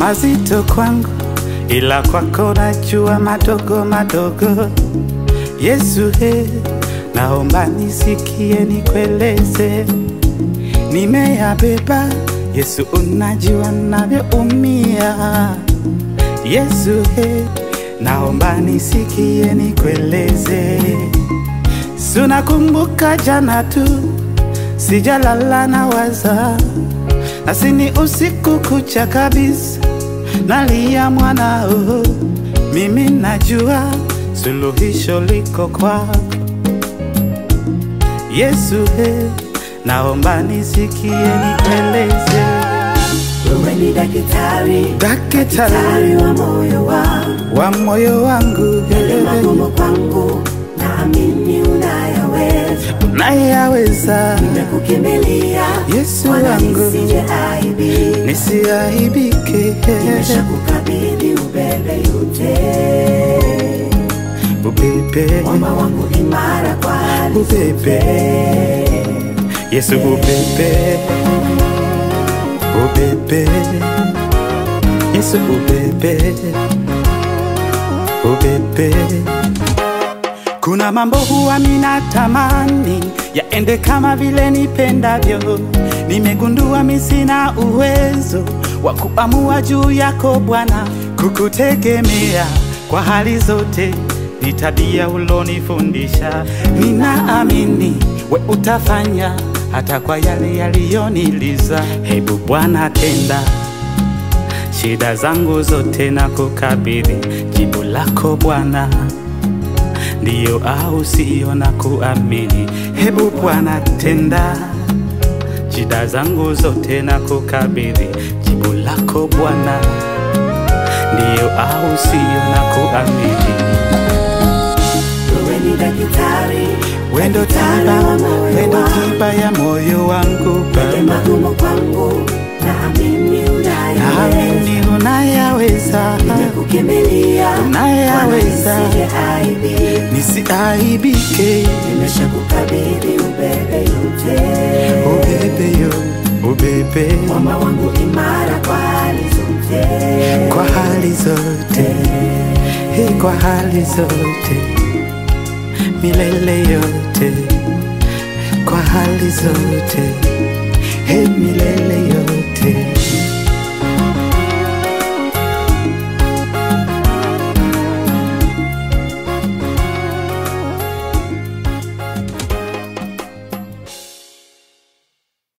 mazito kwangu, ila kwako najua madogo madogo. Yesu he, naomba nisikie, nikueleze, nimeyabeba. Yesu, unajua navyoumia. Yesu he, naomba nisikie, nikueleze, sunakumbuka jana tu, sijalala na waza nasini usiku kucha kabisa, nalia mwanao, mimi najua suluhisho liko kwako Yesu he, naomba nisikie nikueleze, Wewe ni daktari, daktari daktari wa moyo wangu, wa moyo wangu, yale magumu kwangu, naamini unayaweza. unayaweza Nimekukimbilia Yesu Bwana, wangu. nisije aibika. nisiaibike, Nimeshakukabidhi ubebe yote, ubebe mwamba wangu imara kwa hali ubebe Yesu ubebe ubebe Yesu ubebe ubebe kuna mambo huwa minatamani yaende kama vile nipendavyo. Nimegundua mi sina uwezo wa kuamua juu yako Bwana, kukutegemea kwa hali zote ni tabia ulonifundisha. Ninaamini we utafanya hata kwa yale yaliyoniliza. Hebu Bwana tenda shida zangu zote na kukabidhi jibu lako Bwana ndiyo au sio na kuamini. Hebu Bwana tenda shida zangu zote na kukabidhi jibu lako Bwana, ndiyo au sio na kuamini. Wewe ni daktari, Wendo daktari tiba, wa moyo wendo wangu. tiba ya moyo wangu Yale Baba, magumu kwangu, naamini unayaweza. naamini unayaweza, Nimekukimbilia Bwana, unayaweza, nisije aibika. nisiaibike. Nimeshakukabidhi ubebe yote, Ubebe yo, ubebe mwamba wangu imara kwa hali zote. kwa hali zote, hii kwa hali zote, milele yote, kwa hali zote, hii milele yote.